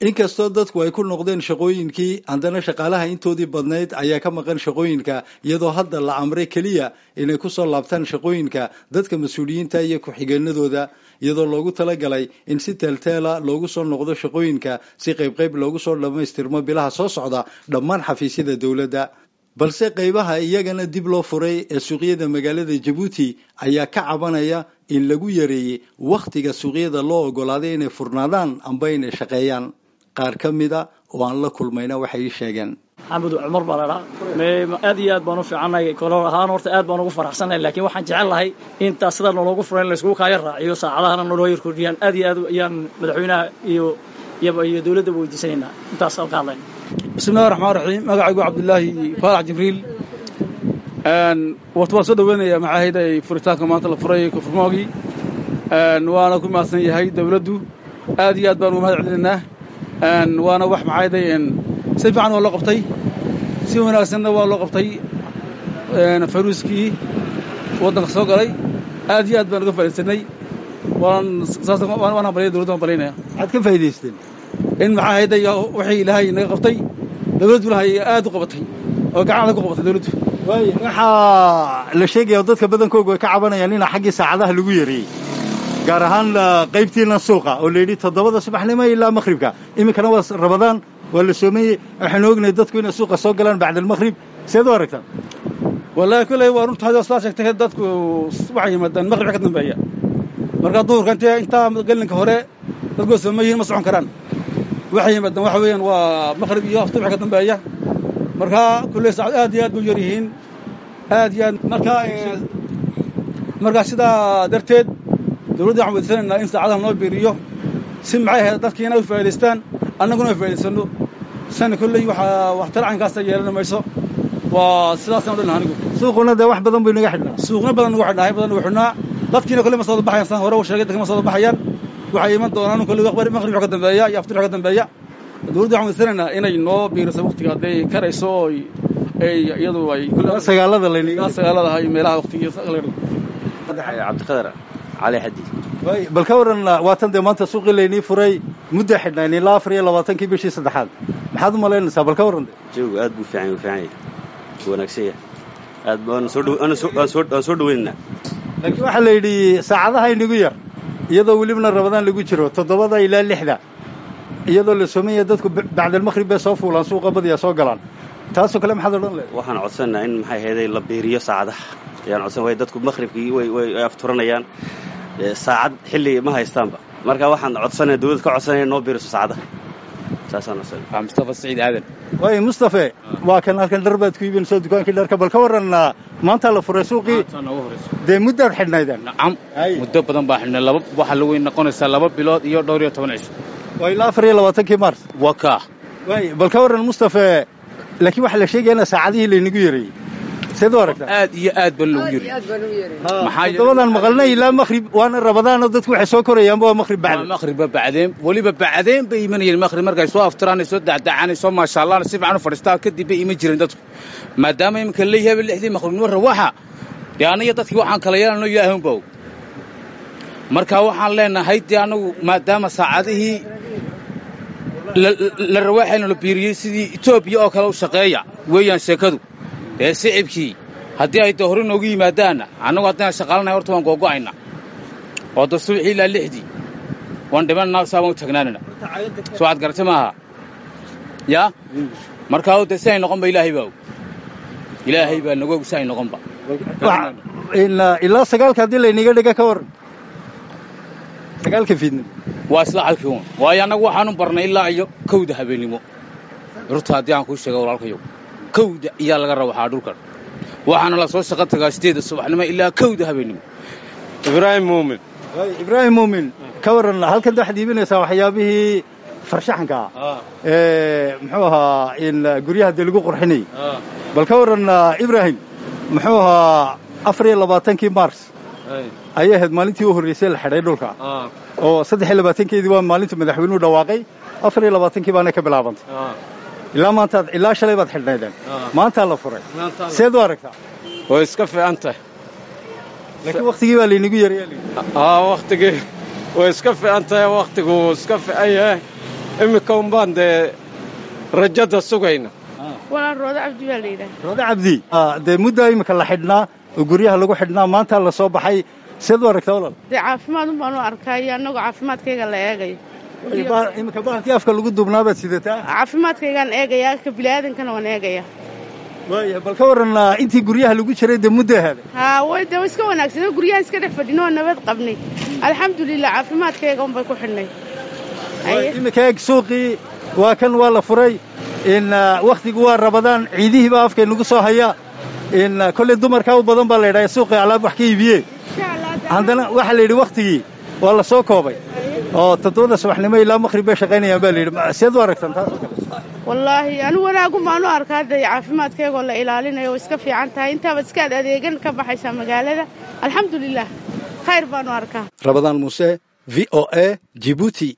inkastoo dadku ay ku noqdeen shaqooyinkii haddana shaqaalaha intoodii badnayd ayaa ka maqan shaqooyinka iyadoo hadda la amray keliya inay kusoo laabtaan shaqooyinka dadka mas-uuliyiinta iyo ku-xigeenadooda iyadoo loogu talagalay in si teelteela loogu soo noqdo shaqooyinka si qaybqayb loogu soo dhammaystirmo bilaha soo socda dhammaan xafiisyada dowladda balse qaybaha iyagana dib loo furay ee suuqyada magaalada jabuuti ayaa ka cabanaya in lagu yareeyey wakhtiga suuqyada loo ogolaaday inay furnaadaan amba inay shaqeeyaan qaar ka mida oo aan la kulmayna waxay ii sheegeen maxamed cumar baa ladhaa aad iyo aad baan u fiicannahay kolor ahaan horta aad baan ugu faraxsannahay laakiin waxaan jecel lahay intaa sida noloogu furan in layskugu kaaya raaciyo saacadahana naloo yar kordhiyaan aad iyo aad ayaan madaxweynaha iyo iyo dowladdaba weydiisanaynaa intaas ka hadlayna bismillahi raxmaan raxiim magacaygu cabdilaahi faarax jibriil wata waan soo dhaweynayaa maxaahayda ay furitaanka maanta la furay kufurmoogii waana ku mahadsan yahay dawladdu aad iyo aad baan ugu mahad celinaynaa waana wax maxaahayday si fiican waa loo qabtay si wanaagsanna waa loo qabtay fayruuskii waddanka soo galay aad iyo aad baan uga faa'iidaysanay waan waan hambalya dowladda waan balinaya maxaad ka faa'idaysteen in maxaa hayday wixii ilaahay naga qabtay dawladdu ilahay aad u qabatay oo gacan adag ku qabatay dawladdu waxaa la sheegaya oo dadka badankoogu ay ka cabanayaan ina xaggii saacadaha lagu yareeyey gaar ahaan qaybtiina suuqa oo la yidhi toddobada subaxnimo ilaa makhribka iminkana waa rabadaan waa la soomeeyey waxaynu ognahay dadku inay suuqa soo galaan bacda almakhrib seed u aragtaan wallaahi kolley waa runta hadii sidaa sheegtay dadku waxay yimaadaan makhribka ka dambeeya marka duhurka intee intaa gelinka hore dadku sooma yihiin ma socon karaan waxay yimaadaan waxa weeyaan waa makhrib iyo aftur wixii ka dambeeya marka kulley saacad aad iyo aad bay yar yihiin aad iyo aad marka marka sidaa darteed dawladda waxaan weydiisanaynaa in saacadaha noo biiriyo si maxay ahayd dadkiina u faa'idaystaan annaguna ay faa'idaysano sana kolley waxaa waxtar caynkaasa yeelan mayso waa sidaasaan odhan anigu suuquna dee wax badan buu inaga xidhnaa suuqna badan nagu xidhnaa badan nagu xidhnaa dadkiina kolley ma soo baxayaan saan hore u sheegay dadka ma soo baxayaan waxay iman doonaan kolley maqrib ka dambeeya iyo aftir ka dambeeya dawladda waxaan weydiisanaynaa inay noo biiriso waqtiga hadday karayso oo iyadu ay sagaalada laynaga sagaalada iyo meelaha waqtiga cabdiqadar cali xadi bal ka waran waatan dee maanta suuqii laynii furay mudda xidhnayn ilaa afar iyo labaatankii bishii saddexaad maxaad u malaynaysaa bal ka warran jawigu aad buu fiican fiican yahay wanaagsan yahay aad waan soo waan soo dhaweynaynaa laakiin waxaa la yidhi saacadaha inagu yar iyadoo welibna rabadaan lagu jiro toddobada ilaa lixda iyadoo la soomaya dadku bacdalmakhrib bay soo fuulaan suuqa badiyaa soo galaan taasoo kale maxaad odhan lehed waxaan codsanaynaa in maxay ahayday la biiriyo saacadaha ayaan codsan way dadku makhribkii way way afturanayaan saacad xilli ma haystaanba marka waxaan codsanaya dawladda ka codsanaya noo biiriso saacadaha saasaan codsanaya waa mustafa saciid aadan waay mustafe waa kan halkan dhar baad ku iibinayso dukaankii dharka bal ka warran maanta la furay suuqii dee muddaad xidhnaydeen nacam muddo badan baa xidhnay laba waxaa lagu noqonaysaa laba bilood iyo dhowr iyo toban cisho waa ilaa afar iyo labaatankii mars waa kaa waay bal ka warran mustafe laakiin waxaa la sheegaya ina saacadihii laynagu yareeyey seed u aragtaa aad iyo aad baa loogu yiri toddobadan maqalnay ilaa makhrib waana rabadaanoo dadku waxay soo korayaanba waa makhrib bacda makhriba bacdeen weliba bacdeen bay imanayeen makhrib markay soo aftiraan soo dacdacaan soo maashaallaan si fiican u fadhiistaan kadib bay iman jireen dadku maadaama iminka leeyahay lixdii makhribnimo rawaxa dee aniga dadkii waxaan kala yeelanno ilaahay unba og marka waxaan leenahay dee anagu maadaama saacadihii la rawaaxaynu la biiriyey sidii etoobiya oo kale u shaqeeya weeyaan sheekadu dee sicibkii haddii ay de hore noogu yimaadaanna annagu haddaan shaqaalanahay horta waan googo'ayna oo da subaxii ilaa lixdii waan dhimanna saabaan u taagnaanana soo aad garata maaha yaa markaa de si ay noqonba ilaahay baa og ilaahay baa nagu og si ay noqonba ilaa sagaalka haddii laynaga dhiga ka warran sagaalka fiidnimo waa isla calkii uun waayo annagu waxaanu barnay ilaa iyo kowda habeennimo rurta haddii aan kuu sheega walaalkayow kowda iyaa laga rawaxaa dhulkan waxaana la soo shaqo tagaa sideeda subaxnimo ilaa kowda habeennimo ibraahim muumin ibraahim muumin ka warran halkan waxaad iibinaysaa waxyaabihii farshaxanka ah ee muxuu ahaa in guryaha dee lagu qurxinayay bal ka warran ibraahim muxuu ahaa afar iyo labaatankii mars ayay ahayd maalintii u horraysay la xidhay dhulka oo saddex iyo labaatankeedii waa maalinta madaxweynuhu dhawaaqay afar iyo labaatankii baana ka bilaabantay ilaa maantaad ilaa shalay baad xidhnaydeen maantaa la furay seed u aragtaa way iska fiican tahay laakiin waktigii baa laynagu yareeya aa waktigii way iska fiican tahay waktigu iska fiican yahay iminka unbaan dee rajada sugayna walaan roodo cabdi baa la yidhaha roode cabdi dee muddaa iminka la xidhnaa oo guryaha lagu xidhnaa maanta la soo baxay seed u aragtaa walaal dee caafimaad un baan u arkaa iyo annagoo caafimaadkayga la eegayo iminka bahalkii afka lagu duubnaabaad sidataa caafimaadkaygaan eegayaa ka bini'aadankana waan eegayaa waaya bal ka waran intii guryaha lagu jiray dee muddo ahaaday haa way dee iska wanaagsan guryaha iska dhex fadhino oo nabad qabnay alxamdulilah caafimaadkayga unbay ku xidhnay iminka eeg suuqii waa kan waa la furay in wakhtigu waa rabadaan ciidihiiba afkay nagu soo haya in kolley dumarkaa u badan baa la yidhaha suuqii alaab wax ka iibiye haddana waxaa la yidhi wakhtigii waa la soo koobay oo toddobada subaxnimo ilaa maqhrib bay shaqaynayaan baa la yidhi seed u aragtan taas oo kale wallaahi anigu wanaagun baan u arkaa dee caafimaadkaygoo la ilaalinayo oo iska fiican tahay intaabaad iskaad adeegan ka baxaysaa magaalada alxamdulilah khayr baan u arkaa rabadaan muuse v o a jibuuti